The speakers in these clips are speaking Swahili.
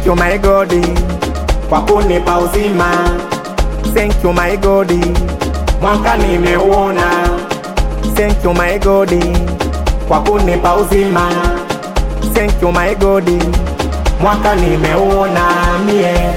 you my God kwa kunipa uzima. Thank you my God, mwaka nimeuona. Thank you my God kwa kunipa uzima. Thank you my God, mwaka nimeuona mie.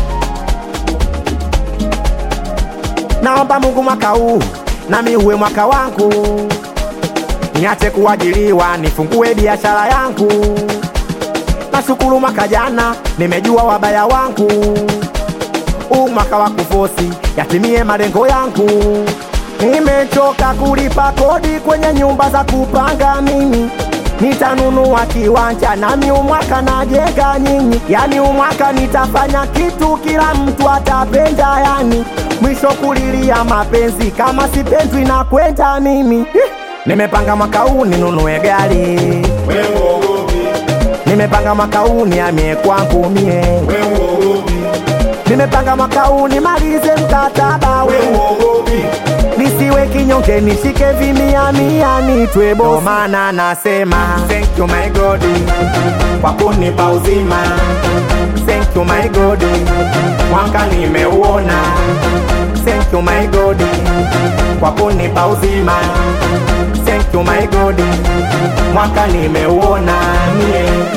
Naomba Mungu mwaka huu nami uwe mwaka wangu, niache kuajiriwa, nifungue biashara yangu. Nashukuru mwaka jana nimejua wabaya wangu, huu mwaka wa kufosi yatimie malengo yangu. Nimechoka kulipa kodi kwenye nyumba za kupanga mimi nitanunua kiwanja nami umwaka najenga nyinyi, yani umwaka nitafanya kitu kila mtu atapenda, yani mwisho kulilia mapenzi kama sipendwi na kwenda mimi. Ih, Nimepanga mwaka huu ninunue gari, nimepanga mwaka huu nihamie kwangu mie, nimepanga mwaka huu nimalize mkataba we nisiwe kinyonge, nishike vimia mia, nitwe bosi. Ndo maana nasema thank you my God kwa kunipa uzima. Thank you my God, mwaka nimeuona. Thank you my God kwa kunipa uzima. Thank you my God, mwaka nimeuona mie.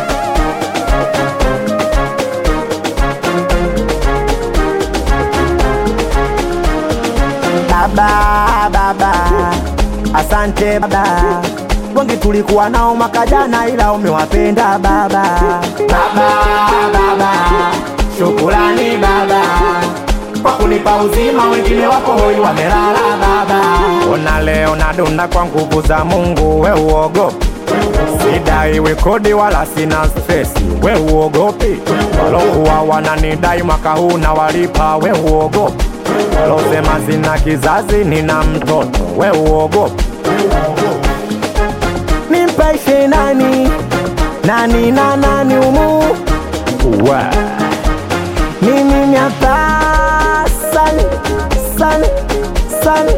Baba, baba, asante baba. Wengi tulikuwa nao mwaka jana, ila umewapenda baba. Baba, baba, shukurani baba kwa kunipa uzima, wengine wako hoi wamelala baba. Ona leo nadunda kwa nguvu za Mungu, we uogopi sidaiwi kodi wala sina stresi, we uogopi walokuwa wananidai mwaka huu na walipa, we uogopi walosema sina kizazi, nina mtoto, we uogopi nimpaishe nani nani na nani umu we mimi miapa sali sali sali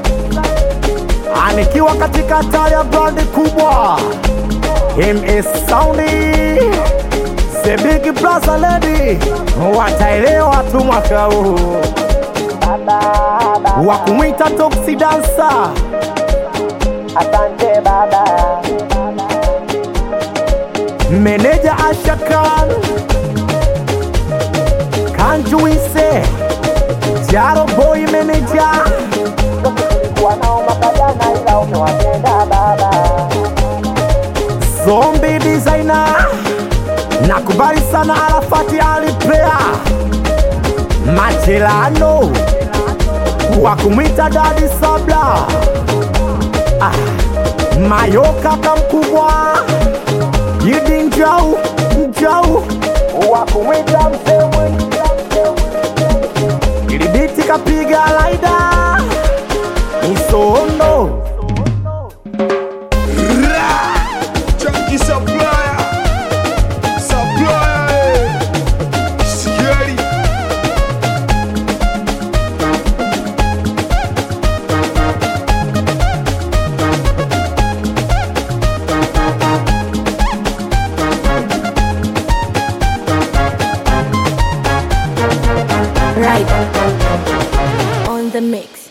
anikiwa katika taya brandi kubwa MS Soundi The Big Brother Lady wataelewa tu mwaka huu wa kumwita Toxi Dancer. Asante baba. Meneja Asha Khan Kanjuise Jaro Boy Manager Zombie Designer Nakubali sana Arafati Alipea Machelano wa kumwita Dadi Sabla ah, Mayoka kamkubwa Yidi Njau Njau wa kumwita Msemwe Ilibiti kapiga laida Isondo Chunky supplier, supplier, eh. Scary. Right on the mix.